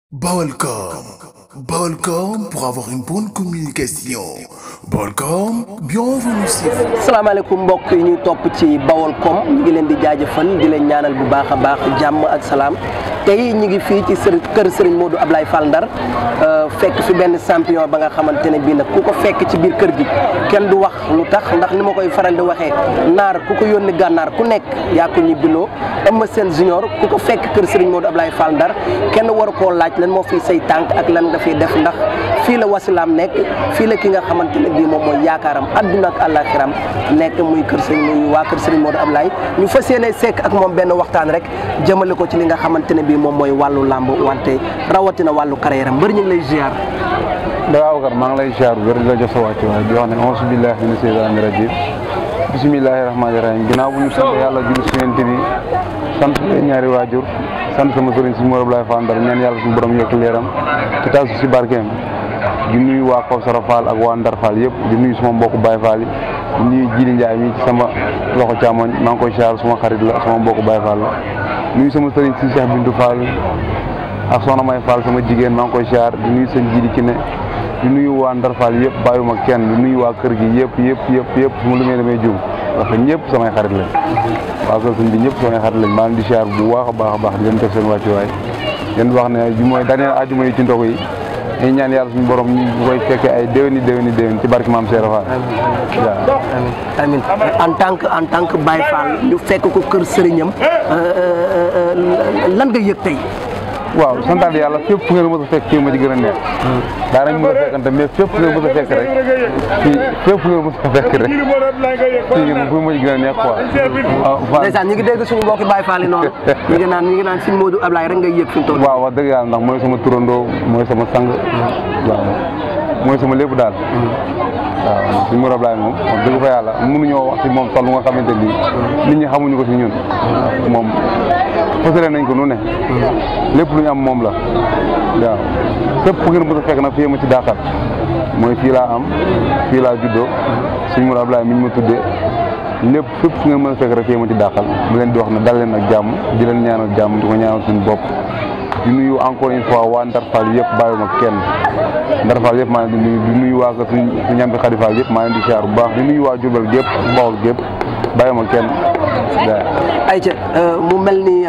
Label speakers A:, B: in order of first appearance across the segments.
A: Balcom. Balcom pour avoir une bonne communication. Balcom, bienvenue sur
B: salaamaaleykum mbokk yi ñuy topp ci Baolcom ñu ngi leen di jaajëfal di leen ñaanal bu baax a baax jàmm ak salaam tey ñu ngi fii ci sër kër Serigne Modou Ablaye Fall Ndar fekk fi benn champion ba nga xamante ne bii nag ku ko fekk ci biir kër gi kenn du wax lu tax ndax ni ma koy faral di waxee naar ku ko yónni gànnaar ku nekk yaa ko ñibbiloo Eumeu Sène junior ku ko fekk kër Serigne Modou Ablaye Fall Ndar kenn waru koo laaj lan moo fiy say tànk ak lan nga fiy def ndax fii la wasilaam nekk fii la ki nga xamante ne bii moom mooy yaakaaram adduna ak àllaaxiram nekk muy kër Serigne muy waa kër Serigne Modou Ablaye ñu fas yéene sekk ak moom benn waxtaan rek jëmale ko ci li nga xamante ne bii moom mooy wàllu làmb wante rawatina wàllu carrière mbër ñu ngi lay ziar.
C: Dawaa Bakar maa ngi lay ziar bu wér di la jox sa wàcc waaye di wax ne auzu billaahi mina seytaani rajiim bismillaahi rahmaani rahiim ginnaaw bu ñu sant yàlla julli si yonent bi sant ñaari waajur sant sama sëriñ si Modou Ablaye Fall Ndar ñaan yàlla suñu borom yokk leeram te taas si barkeem di nuyu waa Kawsara Fall ak waa Ndar Fall yëpp di nuyu suma mbokku Baye Fall yi di nuyu Jili Njaay mi ci sama loxo càmmoñ maa ngi koy ziar suma xarit la sama mbokku Baye Fall la nuyu sama sëriñ si Cheikh Bintou Fall ak soxna May Fall sama jigéen maa ngi koy ziar di nuyu sëñ Jili ci ne di nuyu waa Ndar Fall yëpp bàyyuma kenn di nuyu waa kër gi yëpp yëpp yëpp yëpp su ma lumee damay jum parce que ñëpp samay xarit lañ waa kër sëñ bi ñëpp samay xarit lañ maa ngi di ziar bu baax a baax a baax di leen def seen wàccuwaay leen wax ne bi mooy dernier ajuma yi ci ndogu yi dañuy ñaan yàlla suñu borom ñu koy fekkee ay déwéni déwéni déwén ci barki maam Cheikh Fall waaw
B: amiin en tant que en tant que Baye Fall ñu fekk ko kër sëriñam lan nga yëg tey.
C: waaw santaat yàlla fépp fu ngeen mës a fekk fii ma ci gën a neex daanañ mën a fekkante mais fépp fu ngeen mës a fekk rek fii fépp fu ngeen mës a fekk rek fii fu ma ci gën a neex quoi waaw
B: ndeysaan ñu ngi dégg suñu mbokki Baye Fall yi noonu ñu ngi naan ñu ngi naan Serigne Modou Ablaye rek ngay yëg fi mu toll
C: waaw wax dëgg yàlla ndax mooy sama turandoo mooy sama sang waaw mooy sama lépp daal waaw suñu Modou Ablaye moom wax dëgg fa yàlla mënuñoo wax si moom sax lu nga xamante ni nit ñi xamuñu ko si ñun moom fasale nañ ko nu ne lépp lu ñu am moom la waaw fépp fu ngeen mën a fekk nag fii ma ci daaxal mooy fii laa am fii laa juddoo suñu Modou Ablaye mi ñu ma tuddee lépp fépp fu ngeen mën a fekk rek fii ma ci daaxal mu leen di wax ne dal leen ak jàmm di leen ñaanal jàmm di ko ñaanal suñu bopp di nuyu encore une fois waa Ndar Fall yëpp bàyyiwuma kenn Ndar Fall yëpp maa ngi di nuyu di nuyu waa kër suñu su ñambi Xadi Fall yëpp maa ngi di siyaar bu baax di nuyu waa Jurbel gépp Bawol gépp bàyyiwuma kenn waaw
B: ayca mu mel ni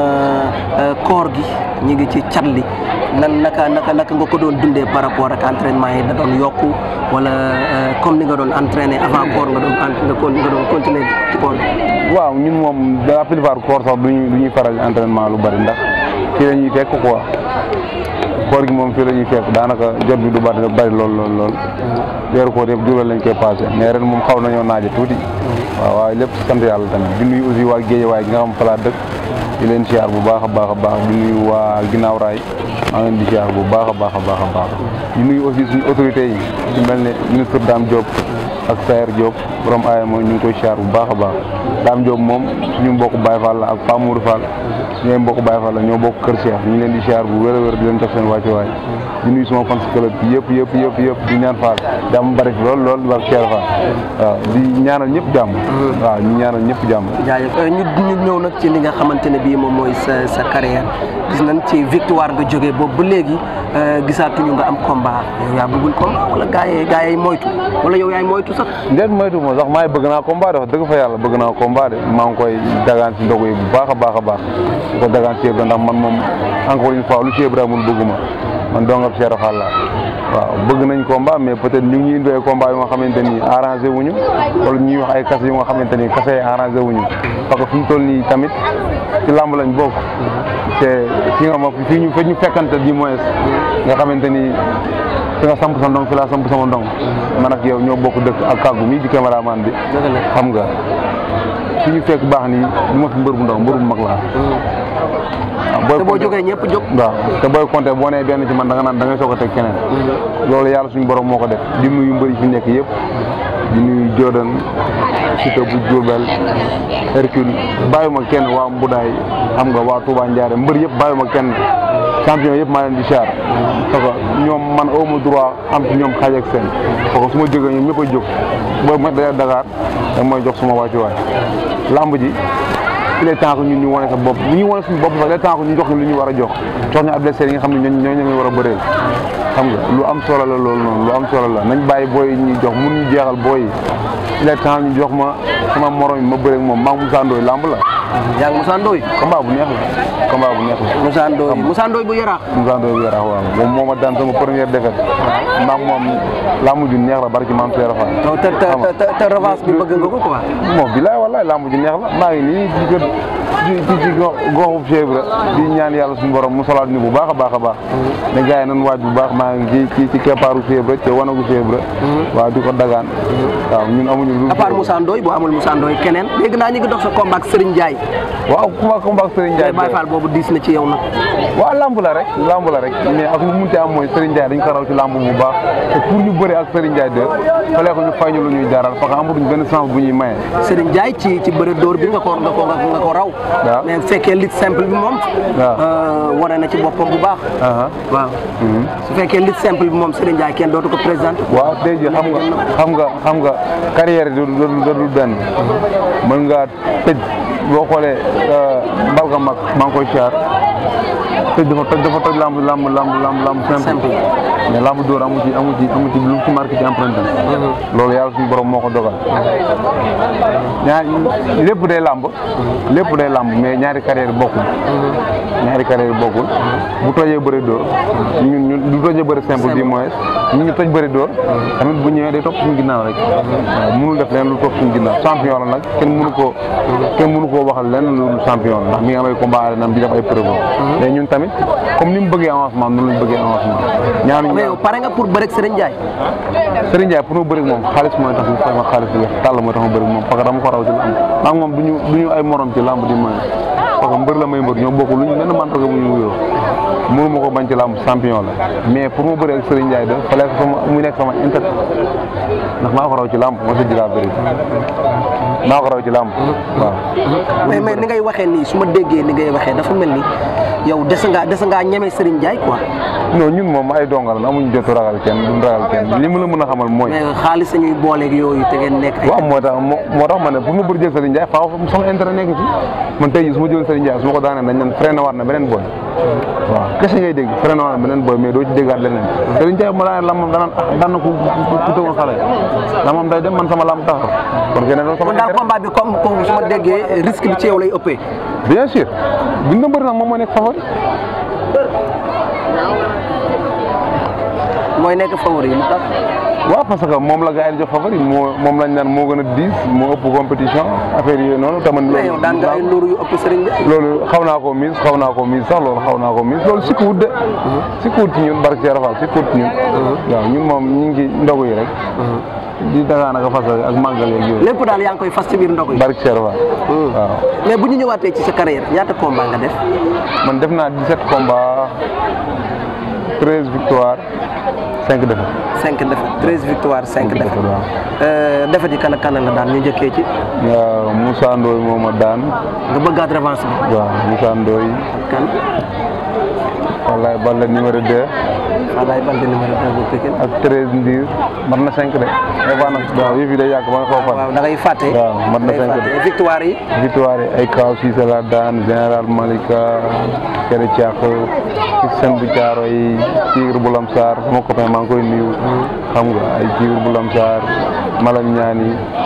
B: koor gi ñu ngi ci cat li nan naka naka naka nga ko doon dundee par rapport ak entraînement yi da doon yokku wala comme ni nga doon entraîné avant koor nga doon nga ko nga doon continuer ci koor gi.
C: waaw ñun moom de la plupart koor sax duñuy du ñuy faral entraînement lu bari ndax fii la ñuy fekk quoi koor gi moom fii la ñuy fekk daanaka jot bi du bari bari lool lool lool weeru koor yëpp juróom lañ koy passé mais ren moom xaw nañoo naaje tuuti waaw waaye lépp sant yàlla tamit di nuyu aussi waa Géejawaay gi nga xam fa laa dëkk di leen siyaar bu baax a baax a baax di nuyu waa ginnaaw raay maa ngi leen di siyaar bu baax a baax a baax a baax di nuyu aussi suñu autorités yi ci mel ne ministre Dame Diop ak Sayer Diop borom aaya mooy ñu ngi koy siyaar bu baax a baax Dame Diop moom suñu mbokk Baye Fall la ak Pa Mourou Fall suñu mbokk Baye Fall la ñoo bokk Kër Cheikh ñu ngi leen di siyaar bu wér a wér di leen jox seen wàccuwaay di nuyu suma fans club bi yëpp yëpp yëpp yëpp di ñaan Fall jàmm bari fi lool lool war Cheikh Fall waaw di ñaanal ñëpp jàmm waaw ñu ñaanal ñëpp jàmm
B: jaajëf ñu ñu ñëw nag ci li nga xamante ne bii moom mooy sa sa carrière gis nañ ci victoire nga jógee boobu ba léegi gisaatuñu nga am combat yow yaa bëggul combat wala gaa yi gaa yi moytu wala yow yaay moytu sax.
C: ndeen moytu moo sax maay bëgg naa combat de wax dëgg fa yàlla bëgg naa combat de maa ngi koy dagaan si ndogu yi bu baax a baax a baax di ko dagaan si yëpp ndax man moom encore une fois lu si yëpp daa mun bëgguma man dongab Cheikh Fall la waaw bëgg nañ combat mais peut-être ñu ngi indi ay combat yu nga xamante ni arrangé wuñu wala ñuy wax ay kase yu nga xamante ni kase yi arrangé wuñu parce que fu mu toll nii tamit ci làmb lañ bokk te fi nga ma fi ñu fa ñu fekkante du moins nga xamante ni fi nga samp sa ndong fi laa samp sama ndong man ak yow ñoo bokk dëkk ak kàggu mii di cameraman bi xam nga fi ñu fekk baax nii du ma fi mbër bu ndaw mbër bu mag laa
B: te boo jógee ñëpp jóg.
C: waaw te booy compter boo nee benn ci man da nga naan da ngay soog a teg keneen. loolu yàlla suñu borom moo ko def di nuyu mbëri fi nekk yëpp. di nuyu Jordan Siteu bu Diourbel Hercule bàyyuma kenn waa Mbudaay xam nga waa Touba Ndiaré mbër yëpp bàyyuma kenn champion yëpp maa leen di char parce que ñoom man awma droit am ci ñoom xaaj ak seen parce que su ma jógee ñoom ñëpp a jóg booy ma dee Dakar da mooy jox suma wàccuwaay lamb ji il est temps que ñun ñu wane sa bopp bu ñu wane suñu bopp sax il est temps que ñu jox ñu lu ñu war a jox jox ñu adversaire yi nga xam ne ñooñu ñooñu la war a bëreel xam nga lu am solo la loolu noonu lu am solo la nañ bàyyi booy yi ñuy jox mun ñu jeexal booy yi il est temps ñu jox ma sama morom yi ma bëreeg moom maa Moussa Ndoye lamb la
B: yaa ngi Moussa Ndoye
C: combat bu neex la combat bu neex la
B: Moussa Ndoye Moussa Ndoye bu yaraax
C: Moussa Ndoye bi yaraax waaw moom moo ma daan sama première défaite maa moom lamb ju neex la barki maam Seera Fall
B: non te te te te revanche bi bëgg nga ko quoi
C: moom bilaay wallaay lamb ju neex la maa ngi nii di ko ci ci ci goxu chèvre di ñaan yàlla suñu borom mu solaat ñu bu baax a baax a baax ne gars yi nan waaj bu baax maa ngi ci ci keppaaru chèvre te wanagu chèvre waaw di ko dagaan waaw ñun amuñu lu
B: à part Moussa Ndoye boo amul Moussa Ndoye keneen dégg naa ñu ngi dox sa combat ak Serigne Ndiaye
C: waaw combat combat ak Serigne Ndiaye
B: Baye Fall boobu diis na ci yow nag
C: waaw lamb la rek lamb la rek mais ak lu munti am mooy Serigne Ndiaye dañ ko raw ci lamb bu baax te pour ñu bëri ak Serigne Ndiaye de fallait que ñu fay ñu lu ñuy jaral parce que amatuñ benn sens bu ñuy maye
B: Serigne Ndiaye ci ci bëre dóor bi nga ko nga ko nga ko raw
C: waaw
B: mais bu fekkee lutte simple bi moom
C: waaw.
B: wane na ci boppam bu baax
C: aha
B: waaw su fekkee lutte simple bi moom Serigne Ndiaye kenn dootu ko présenté
C: waaw tey jii xam nga xam nga xam nga carrière du du du du benn mën ngaa tëj boo xoolee mbalka mag maa ngi koy siyaar tëj dafa toj dafa toj lamb lamb lamb lamb lamb simple
B: Simple.
C: mais lamb dóor amu ci amu ci amu ci lu ci marqué ci empreinte loolu yàlla suñu borom moo ko dogal ñaar lépp day lamb lépp day lamb mais ñaari carrière bokkul ñaari carrière bokkul bu tojee bëri dóor ñun ñun du tojee bëri simple du moins ñu ñu toj bëri dóor tamit bu ñëwee day topp suñu ginnaaw rek waaw mënul def leen lu topp suñu ginnaaw champion la nag kenn mënu koo kenn mënu koo waxal leen lu champion la ndax mi ngi am ay combat arena di def ay preuve mais ñun tamit comme ni mu bëggee avancement noonu lañ bëggee avancement ñaanuñu
B: mais yow pare nga pour bëre ak Serigne Ndiaye
C: Serigne Ndiaye pour ma bëri moom xaalis mooy tax mu fay ma xaalis bi weex tàll mooy tax ma bëri moom parce que dama ko raw ci lamb maa ngi moom duñu duñu ay morom ci lamb di moy parce que mbër la may mbër ñoo bokk luñu benn mandarga bu ñu wuyoo mënu ma ko bañ ci lamb champion la mais pour ma bëri ak Serigne Ndiaye da fallait que sama mu nekk sama inter ndax maa ko raw ci lamb ma sa jilaa bëri maa ko raw ci lamb waaw
B: mais mais ni ngay waxee nii su ma déggee ni ngay waxee dafa mel ni yow des nga des ngaa ñeme Serigne Ndiaye quoi
C: non ñun moom ay dongal la amuñu jotu ragal kenn duñ ragal kenn li ma la mën a xamal mooy
B: mais xaalis sañuy booleeg yooyu te ngeen nekk ay
C: waaw moo tax moo moo tax ma ne pour ma bëri jël Serigne Ndiaye faaw sama intérêt nekk ci man tey jii su ma jël Serigne Ndiaye su ma ko daanee dañ naan freiné waat na beneen boy waaw kese ngay dégg freiné waat na beneen boy mais doo ci déggaat leneen Serigne Ndiaye ma daanee lamam danaan ah daan na ku ku tëwoon xale lamam day dem man sama lam taxaw kon keneen loolu sama
B: kon daal
C: intérêt
B: combat bi comme comme su ma déggee risque bi ci yow lay ëppee
C: bien sûr buñ na bëri nag moom moo nekk favori
B: mooy nekk favori lu tax
C: waaw parce que moom la gars yi di jox favori moo moom lañ naan moo gën a diis moo ëpp compétition affaire yooyu noonu tamit
B: mais yow daan nga ay luuru yu ëpp Serigne Ndiaye
C: loolu xaw naa ko miis xaw naa ko miis sax loolu xaw naa ko miis loolu sikkuwut de sikkuwut ci ñun barke Cheikh Rafal sikkuwut ci ñun waaw ñun moom ñu ngi ci ndogu yi rek di dagaan ak fas ak màggal yeeg yooyu
B: lépp daal yaa ngi koy fas ci biir ndog yi
C: barke Cheikh Rafal waaw
B: mais bu ñu ñëwaatee ci sa carrière ñaata combat nga def
C: man def naa 17 combats 13 victoires 5 défaites
B: 5 défaites 13 victoires 5
C: défaites,
B: défaites
C: waaw.
B: Euh, défaites yi kan ak kan la daan ñu njëkkee ci
C: waaw Moussa Ndoye moo ma daan
B: nga bëggaat revanche bi
C: waaw Moussa Ndoye
B: kan
C: wallaay Balla numéro 2
B: Falaye Balde numéro 2 bu Pikine
C: ak 13 Ndiir mat na 5 de des fois nag waaw yëf yi day yàgg ba nga xaw fan
B: waaw da ngay fàtte
C: waaw mat na
B: da ngay
C: cinq
B: fàtte.
C: de.
B: victoire yi
C: victoire yi ay kaw Cissé la daan général Malika Kere Thiak ci seen bu caaro yi Tigre bu Lamsar sama copain maa ngi koy nuyu xam nga ay Tigre bu Lamsar Malam Ñaani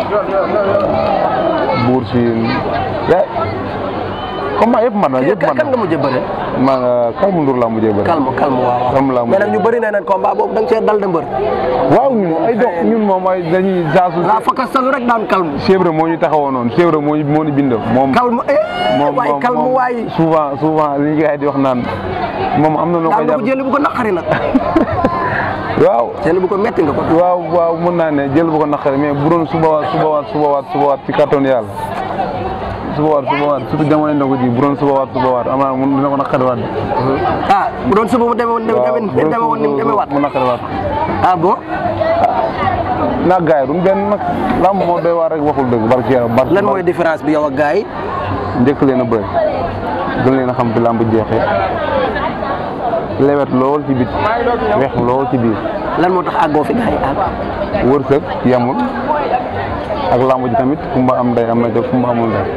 C: Buur Siin ya combat yëpp mat na yëpp
B: kan
C: mat
B: kan nga
C: na
B: mujj bëre
C: maa nga Kalmu Ndour laa mujjee bëri
B: calme calme waaw
C: Calme laa
B: mais nag ñu
C: mujjee
B: bëri nee nañ combat boobu da nga cee dal de mbër
C: waaw ñun ay dox ñun moom ay dañuy saasu
B: la fakka salu rek daan calme
C: Chèvre moo ñu taxawoo noonu Chèvre moo ñu moo ñu bindoo moom
B: calme eh
C: moom
B: waay
C: moom
B: calme
C: moom
B: waay
C: souvent souvent li gars yi di wax naan moom am na noo
B: daan
C: koy
B: nga ko
C: jàpp
B: jëli bu ko naqari nag
C: waaw
B: jëli bu ko metti nga ko
C: waaw waaw mën naa ne jël bu ko naqari mais bu doon suba waat suba waat suba waat suba waat ci kàttan yàlla suba waat suba waat surtout jamono ndogu ji bu doon suba waat suba waat amaana mun dina ko naqari waat
B: ah bu doon suba mu demee woon
C: waaw
B: demee demee woon ni mu demee waat
C: mu naqari waat
B: ah bon
C: naag gars yi duñ benn nag lamb moo doy waar rek waxul dëgg barki yàlla barki
B: lan mooy différence bi yow ak gars yi
C: njëkk leen a bëri gën leen a xam fi lamb jeexee lewet lool ci bit weex lool ci biir
B: lan moo tax àggoo fi gars yi àgg
C: wërsëg yamul ak lamb ji tamit kumba am ndey am na ca kumba amul ndey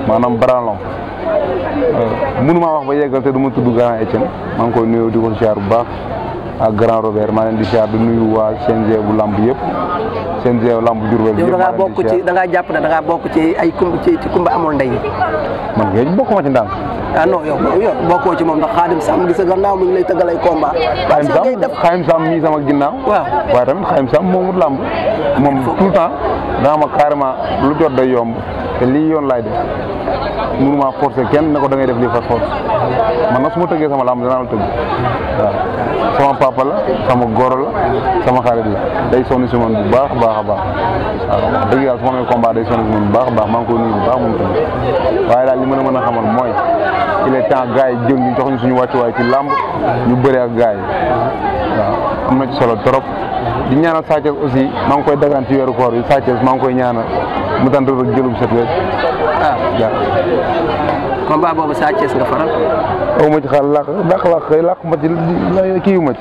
C: maanaam branlon mënuma wax ba yeggal te du ma tudd grand Etienne maa ngi koy nuyoo di ko siyaar bu baax ak grand Robert maa leen di siyaar di nuyu waa CNG bu lamb yëpp CNG lamb Diourbel
B: yow
C: yëpp
B: da ngaa
C: maa leen
B: bokk
C: di
B: ci
C: siyaar
B: da ngaa jàpp ne da ngaa bokk ci ay kumba ci ci kumba amul ndey
C: man ngeen bokkuma ci ndànk
B: ah non yow yow bokkoo ci moom ndax xaadim sàmm gi sa gannaaw mi ngi lay tëggal ay combat
C: Xayim
B: parce que ngay
C: Sam
B: def
C: Xayim Sam mii sama ginnaaw
B: waaw
C: waaye tamit Xayim Sam moomut làmb moom tout le temps dana ma carrément lu jot day yomb te lii yoon laay def mënuma forcer kenn ne ko da ngay def lii par force man nag su ma tëggee sama làmb danaa la tëgg waaw sama papa la sama goro la sama xarit la day sonn si man bu baax a baax a baax waaw wax dëgg yàlla su ma amee combat day sonn si man bu baax a baax maa ngi koy nuyu bu baax moom tamit waaye daal li mën a mën a xamal mooy il est temps gars yi jël ñu jox ñu suñu wàccuwaay ci làmb ñu bëre ak gars yi waaw am na ci solo trop di ñaanal Sa Thiès aussi maa ngi koy dagaan ci weeru koor bi Sa Thiès maa ngi koy ñaanal mu tant rek jëlum set wecc
B: ah
C: waaw
B: combat boobu Sa Thiès nga faral
C: aw ma ci xaar làq làq làq xëy làq ma ci kii wu ma ci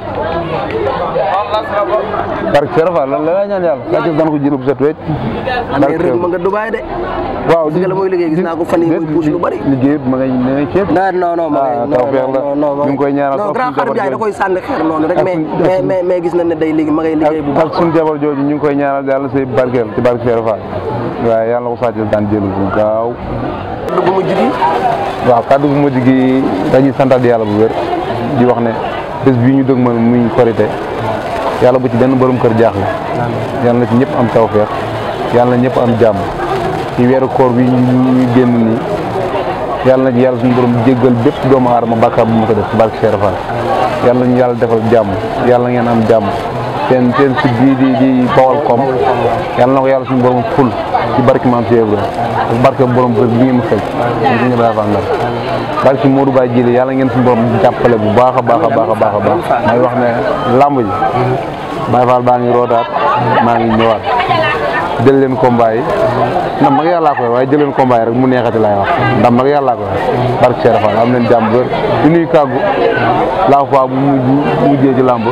C: barke Serapha lan la ñaan yàlla Sa Thiès daan ko jëlum set wecc
B: amee rëg ma nga Dubaay de
C: waaw
B: dëgg la mooy liggéey gis naa ko fan yii muy puus lu bari.
C: liggéey ma ngay ma ngay ceeb
B: non non non
C: ah
B: non
C: tawfeex la
B: non non
C: ñu ngi koy ñaanal
B: non
C: sax
B: grand
C: suñu
B: xarit Ndiaye da
C: jabar
B: koy sànni xeer noonu rek
C: ak
B: mais
C: suñu-
B: mais mais mais gis nañ ne day liggéey ma ngay liggéey bu
C: ak
B: baax
C: ak suñu jabar jooju ñu ngi koy ñaanal yàlla say barkeel ci barke Serapha waaye yàlla na ko Sa Thiès daan jëlu bu gaaw
B: bu mu jugi
C: waaw kàddu bu mujj gi dañuy santaat yàlla bu wér di wax ne bés bii ñu dëg man muy korité yàlla bu ci benn borom kër jaaxle yàlla na ci ñëpp am tawfeex yàlla na ñëpp am jàmm ci weeru koor bi ñu ñu génn nii yàlla na ci yàlla suñu borom jéggal bépp doomu aadama bàkkaar bu ma ko def ci barke Cheikh Fall yàlla nañu yàlla defal jàmm yàlla na ngeen am jàmm seen seen site bii di di Bawal com yàlla na ko yàlla suñu borom ful ci barke maam Cheikh Ibrahima ak barke borom bés bi ngeen ma fekk ñu suñu Ibrahima Fall Ndar barke Modou Baye Jili yàlla ngeen suñu borom jàppale bu baax a baax a baax a baax a baax may wax ne làmb ji Baye Fall baa ngi rootaat maa ngi ñëwaat jël leen combat yi ndam nag yàllaa koy waaye jël leen combat yi rek mu neexati laay wax ndam nag yàllaa koy barke Cheikh Fall am leen jàmm wér di nuyu kàggu la fois bu mujj mujjee ci làmb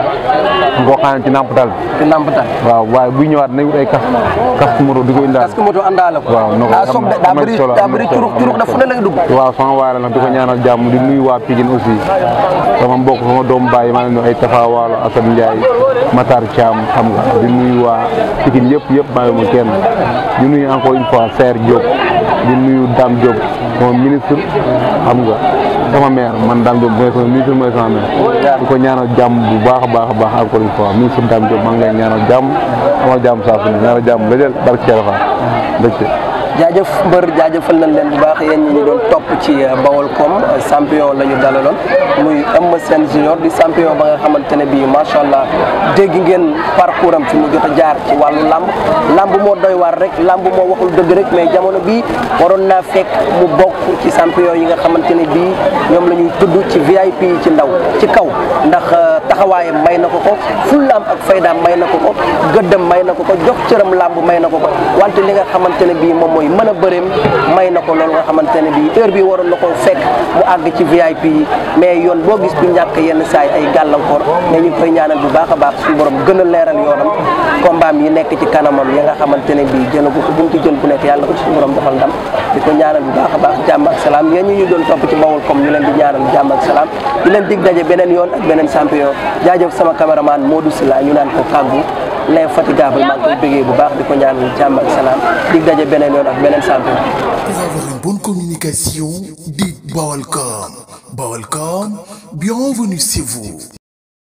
C: ngoo xam ne ci nàmpatal bi
B: ci nampatal
C: waaw waaye buy ñëwaat nañ wut ay kas kas moto di ko indaal
B: parce que moto àndaale ko
C: waaw no ko
B: daa sob de daa bëri daa bëri curux curux da fu ne lay dugg
C: waaw sama waay la nag di ko ñaanal jàmm di nuyu waa Pikine aussi sama mbokk sama doomu baay maa ngi nuyu ay Tafa Waalo Assane Ndiaye Matar Thiam xam nga di nuyu waa Pikine yëpp yëpp maa ngi ma kenn di nuyu encore une fois Serre Diop di nuyu Dame Diop sama ministre xam nga sama maire man Dame Diop mooy sama ministre mooy sama maire di ko ñaanal jàmm bu baax a baax a baax encore une fois ministre Dame Diop maa ngi lay ñaanal jàmm amal jàmm saa su ne ñaanal jàmm la jël barke Cheikh Fall mbégte
B: jaajëf mbër jaajëfal nañ leen bu baax yéen ñi ñu doon topp ci Bawol com champion la ñu dalaloon muy Eumeu Sène junior di champion ba nga xamante ne bii macha allah dégg ngeen parcours am fi mu jot a jaar ci wàllu lamb lamb moo doy waar rek lamb moo waxul dëgg rek mais jamono bii waroon naa fekk mu bokk ci champion yi nga xamante ne bii ñoom la ñuy tudd ci VIP yi ci ndaw ci kaw ndax taxawaayam may na ko ko fullaam ak faydaam may na ko ko gëddam may na ko ko jox cëram lamb may na ko ko wante li nga xamante ne bii moom mooy mën a bëreem may na ko loolu nga xamante ne bii heure bi waroon na ko fekk mu àgg ci VIP yi mais yoon boo gis du ñàkk yenn saay ay gàllankoor mais ñu koy ñaanal bu baax a baax suñu borom gën a leeral yoonam combat yi nekk ci kanamam ya nga xamante ne bii jëlagu ko bu mu ci jël bu nekk yàlla ko ci suñu borom defal ndam di ko ñaanal bu baax a baax jàmm ak salaam yéen ñi ñu doon topp ci Bawol comme ñu leen di ñaanal jàmm ak salaam di leen dig daje beneen yoon ak beneen champion jaajëf sama caméraman Modou Sylla ñu naan ko kàggu l'infatigable maa ngi koy bëggee bu baax di ko ñaanal jàmm ak salaam dig daje beneen yoon ak beneen champion
A: Pour avoir une bonne communication, dites Bawalcom. Bawalcom, bienvenue chez vous.